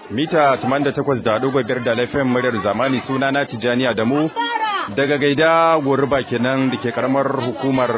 mita 88.5 da laifin muryar zamani suna na Tijani Adamu daga gaida goruba kenan da ke karamar hukumar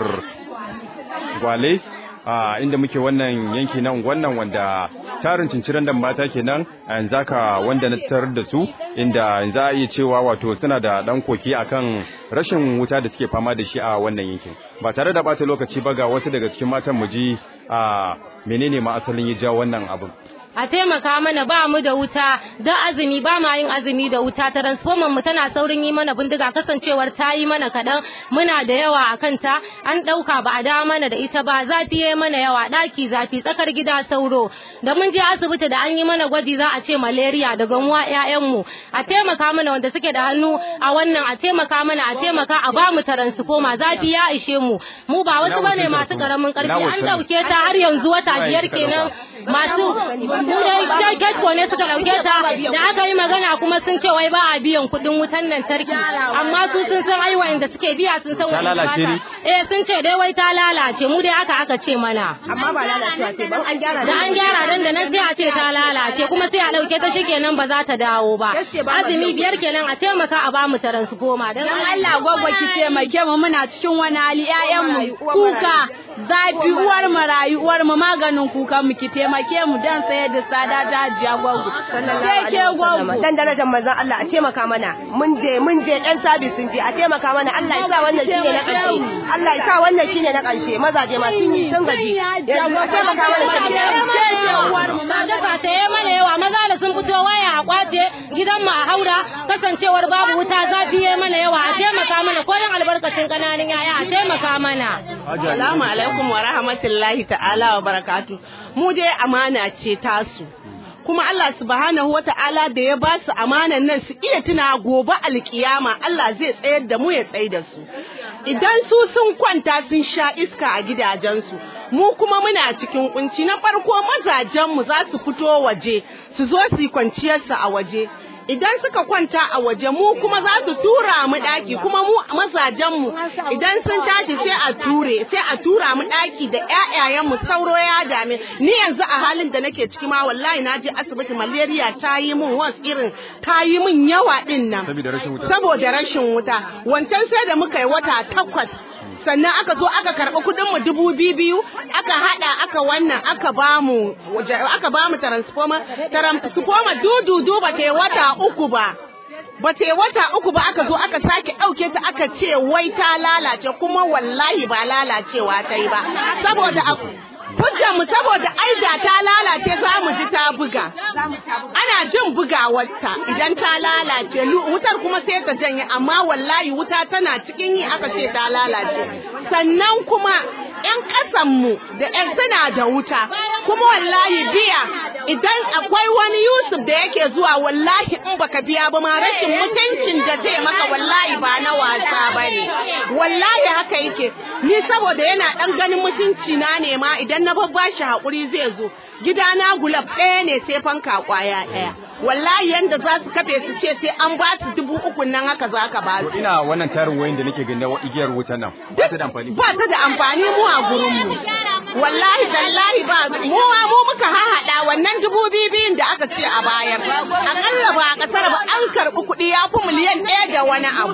Gwale a inda muke wannan yanki nan wannan wanda tarin cinciran da mata kenan a yanzu haka wanda na tarar da su inda za a iya cewa wato suna da dan koki akan rashin wuta da suke fama da shi a wannan yankin ba tare da bata lokaci ba ga wasu daga cikin matan mu ji a menene ma asalin ya jawo wannan abin a taimaka mana ba mu da wuta da azumi ba ma yin azumi da wuta transformer mu tana saurin yi mana bindiga kasancewar ta yi mana kaɗan muna da yawa a kanta an ɗauka ba a dawo mana da ita ba zafi ya mana yawa ɗaki zafi tsakar gida sauro da mun je asibiti da an yi mana gwaji za a ce malaria da gamuwa ƴaƴanmu a taimaka mana wanda suke da hannu a wannan a taimaka mana a taimaka a ba mu transformer zafi ya ishe mu mu ba wasu bane masu karamin karfi an ɗauke ta har yanzu wata biyar kenan masu dai getko ne suka dauke ta da aka yi magana kuma sun ce wai ba a biyan kuɗin wutan lantarki amma su sun san ai wanda suke biya sun san wani lalace ne? eh sun ce dai wai ta lalace mu dai aka aka ce mana amma ba lalacewa ce ban an gyara da an gyara dan da nan sai a ce ta lalace kuma sai a dauke ta shikenan ba za ta dawo ba azumi biyar kenan a taimaka a ba mu transformer dan dan Allah gwagwa ki taimake mu muna cikin wani hali ƴaƴan mu kuka zafi uwar mu rayu uwar mu maganin kukan mu ki taimake mu dan sayar da tsada ta hajiya gwagwa sai ke gwagwa dan darajar manzon Allah a taimaka mana mun je mun je dan sabis sun je a taimaka mana Allah ya sa wannan shine na karshe Allah ya sa wannan shine na karshe mazaje ma sun yi sun gaji yanzu a taimaka mana sadaka ta yi mana yawa maza da sun fito waya a kwace gidan mu a haura kasancewar babu wuta zafi ya mana yawa a taimaka mana ko yin albarkacin kananan yaya a taimaka mana Assalamu alaikum wa rahmatullahi ta'ala wa barakatu. Mu dai amana ce tasu. Kuma Allah subhanahu wa ta'ala da ya ba su amanan nan su iya tuna gobe alkiyama Allah zai tsayar da mu ya tsayar da su. Idan su sun kwanta sun sha iska a gidajensu, mu kuma muna cikin kunci na farko mazajenmu za su fito waje su zo su yi kwanciyarsu a waje. idan suka kwanta a waje mu kuma za su tura mu daki kuma mu mazajen mu idan sun tashi sai a ture sai a tura mu daki da ƴaƴayen mu sauro ya dame ni yanzu a halin da nake ciki ma wallahi na je asibiti malaria ta yi min was irin ta yi min yawa din nan saboda rashin wuta saboda rashin wuta wancan sai da muka yi wata takwas sannan aka zo aka karɓi kuɗin mu dubu biyu biyu aka haɗa aka wannan aka bamu aka bamu transformer transformer dududu ba ta yi wata uku ba ba ta yi wata uku ba aka zo aka sake ɗauke ta aka ce wai ta lalace kuma wallahi ba lalacewa ta yi ba saboda hujjar mu saboda aida ta lalace za mu ji ta buga ana jin bugawarta idan ta lalace wutar kuma sai ta janye amma wallahi wuta tana cikin yi aka ce ta lalace sannan kuma ‘yan ƙasanmu da ‘yan suna da wuta, kuma wallahi biya idan akwai wani Yusuf da yake zuwa wallahi in baka biya ba ma rashin mutuncin da zai maka wallahi ba na wasa ba ne. Wallahi haka yake, ni saboda yana ɗan ganin mutunci na ne ma idan na babba shi haƙuri zai zo. Gidana gulab ɗaya ne sai fanka ƙwaya ɗaya. Wallahi yanda za su kafe su ce sai an ba su dubu uku nan haka za ka ba su. ina wannan tarin wayin da nake gani na igiyar wutan nan ba ta da amfani ba ta da amfani mu a gurin mu wallahi tallahi ba mu ma mu muka hahada wannan dubu biyu biyun da aka ce a bayar akalla ba a kasar ba an karbi kuɗi ya fi miliyan ɗaya da wani abu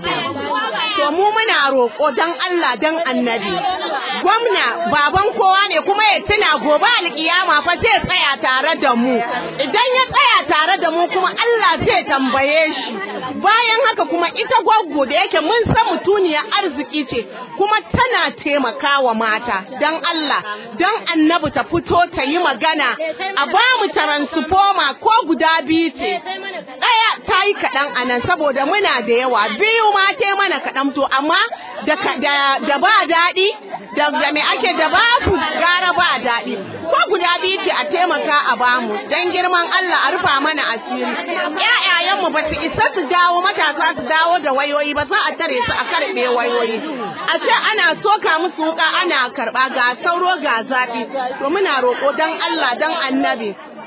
to mu muna roƙo dan Allah dan annabi gwamna baban kowa ne kuma ya tuna gobe alkiyama fa zai tsaya tare da mu idan ya tsaya tare da mu kuma Allah zai tambaye shi bayan haka kuma ita gwaggo da yake mun san mutuniya arziki ce kuma tana taimakawa mata dan Allah dan annabi ta fito ta yi magana a ba mu transformer ko guda biyu ce ɗaya ta yi kaɗan a nan saboda muna da yawa biyu ma ta mana kaɗan to amma da, da, da ba daɗi da, da me ake da babu gara ba daɗi ko guda biyu ce a taimaka a bamu dan girman Allah a rufa mana asiri ƴaƴayenmu ba su isa su dawo matasa su dawo da wayoyi ba za a tare su a karɓe wayoyi a ce ana soka musu wuka ana karɓa ga sauro ga zafi to muna roƙo dan Allah dan annabi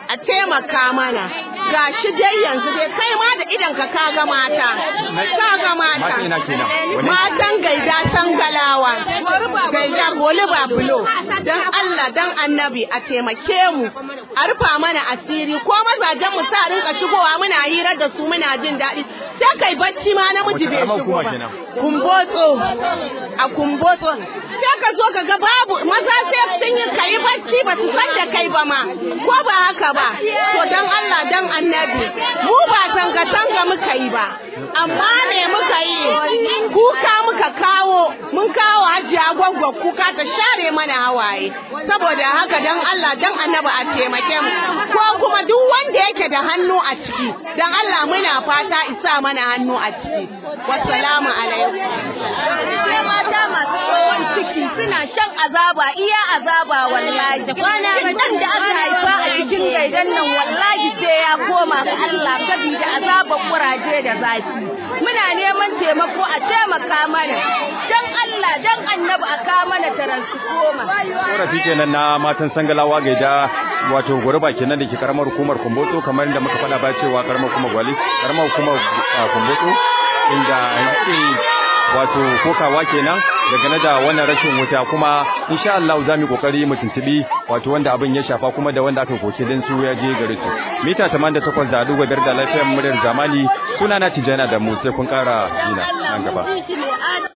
a taimaka mana ga shi dai yanzu dai kai ma da idan ka kaga mata kaga mata Matan ina kenan? Wane? matan gaida sangalawa gaida goliba bulo dan Allah dan annabi a taimake mu a rufa mana asiri ko mazajen mu sa rinka shigowa muna hira da su muna jin daɗi sai kai bacci ma namiji Wace bai karamar shigo hukuma ba kenan? kumbotso a kumbotso sai ka zo ka ga babu maza sai sun yi kai bacci ba su san da kai ba ma ko ba haka ba to dan Allah dan annabi mu ba tanga tanga muka yi ba amma me muka yi kuka muka kawo mun kawo hajiya gwaggwa kuka ta share mana hawaye saboda haka dan Allah dan annabi a taimake mu ko kuma duk wanda yake da hannu a ciki dan Allah muna fata isa mana hannu a ciki wassalamu alaikum sai mata masu tsohon ciki suna shan azaba iya azaba wallahi dan da aka haifa a cikin gaidan nan wallahi sai ya koma ga Allah saboda azaban kuraje da zafi muna neman taimako a taimaka mana dan Allah dan annabi a ka mana taransifoma korafi kenan na matan sangalawa gaida wato gurba kenan da ke karamar hukumar kumbotso kamar da muka faɗa ba cewa karamar hukumar gwali karamar hukumar ah, kumbotso inda yake wato kokawa kenan daga da wannan rashin wuta kuma insha Allah za mu yi kokari mu tuntubi wato wanda abin ya shafa kuma da wanda aka koke din su ya je gare su mita 88 da dubu biyar da lafiyar muryar zamani sunana Tijana da mu sai kun kara jina nan gaba